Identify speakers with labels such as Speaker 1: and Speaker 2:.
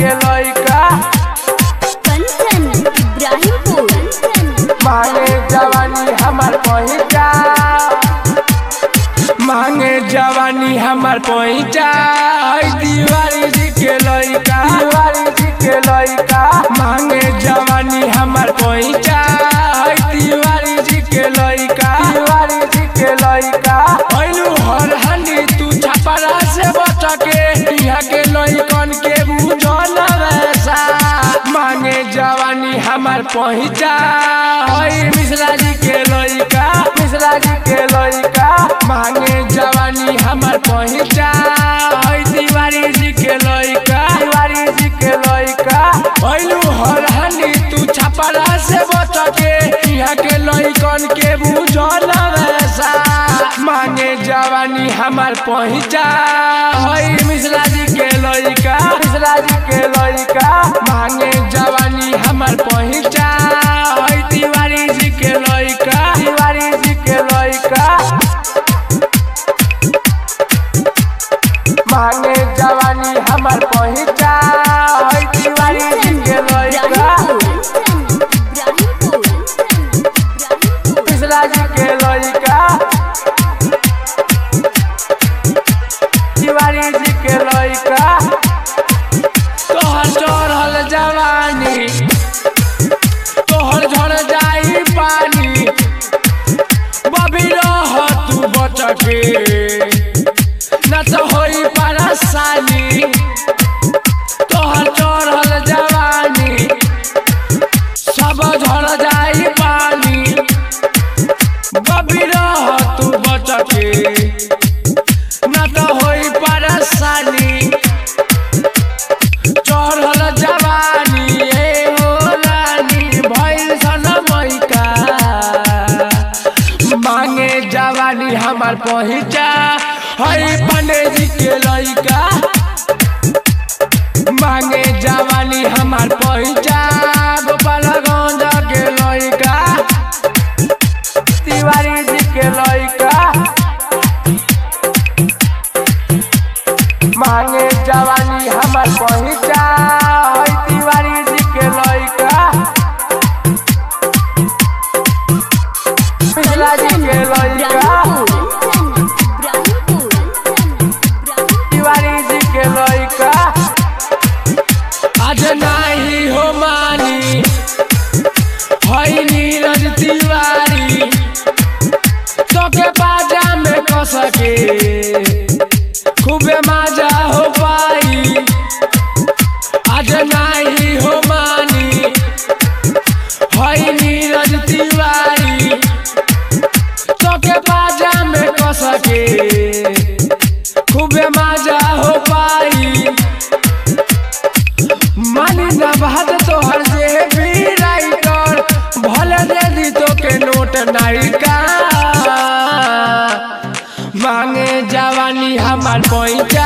Speaker 1: के लइका
Speaker 2: कंचन इब्राहिमपुर
Speaker 1: मांगे जवानी हमार पहुंचा मांगे जवानी हमार पहुंचा है दीवारी जी के लइका दीवारी जी के लइका मांगे जवानी हमार पहुंचा है दीवारी जी के लइका दीवारी जी के लइका भइलू हर हंडी तू छपरा से बचके यहाँ के लइकन के बुझल वैसा मांगे जवानी हमार पहुंचा है मिश्रा जी के लइका मिश्रा जी के लइका मांगे जवानी हमार पहुंचा है तिवारी जी के लइका तिवारी जी के लइका भइलू हर हनी तू छपरा से बचके यहाँ के लइकन के बुझल वैसा मांगे जवानी हमार पहुंचा है मिश्रा जी के लइका मिश्रा जी के लइका मांगे जवानी हमार पहुंचा है तिवारी जी के लइका तिवारी जी के लइका मांगे जवानी हमार पहुंचा है तिवारी जी के लइका मिश्रा जी के लइका तिवारी जी के लइका तोहर चढ़ल जवानी तोहर झड़ जाई पानी बबी रह तू बचके न तो होई परेशानी तोहर चढ़ल जवानी सब झड़ जाई पानी बबी रह तू बचके न तो होई परेशानी चढ़ल जवानी ए हो रानी भइल सन मैका मांगे जवानी हमार पहुंचा हई पंडे जी के लइका मांगे जवानी हमार पहुंचा गोपालगंज के लइका तिवारी जी के लइका मांगे जवानी हमार पहुंचा है तिवारी जी के लइका पिछला जी के लइका तिवारी जी के लइका आज नाही हो मानी हई नीरज तिवारी तोके बाजा में कसके खूबे मजा हो पाई आज नाही हो मानी हई नीरज तिवारी तोके बाजा में कसके खूबे मजा हो पाई मानी न बात तोहर से भी राइटर भले दे दी तोके नोट नायिका मांगे जवानी हमार पहुंचा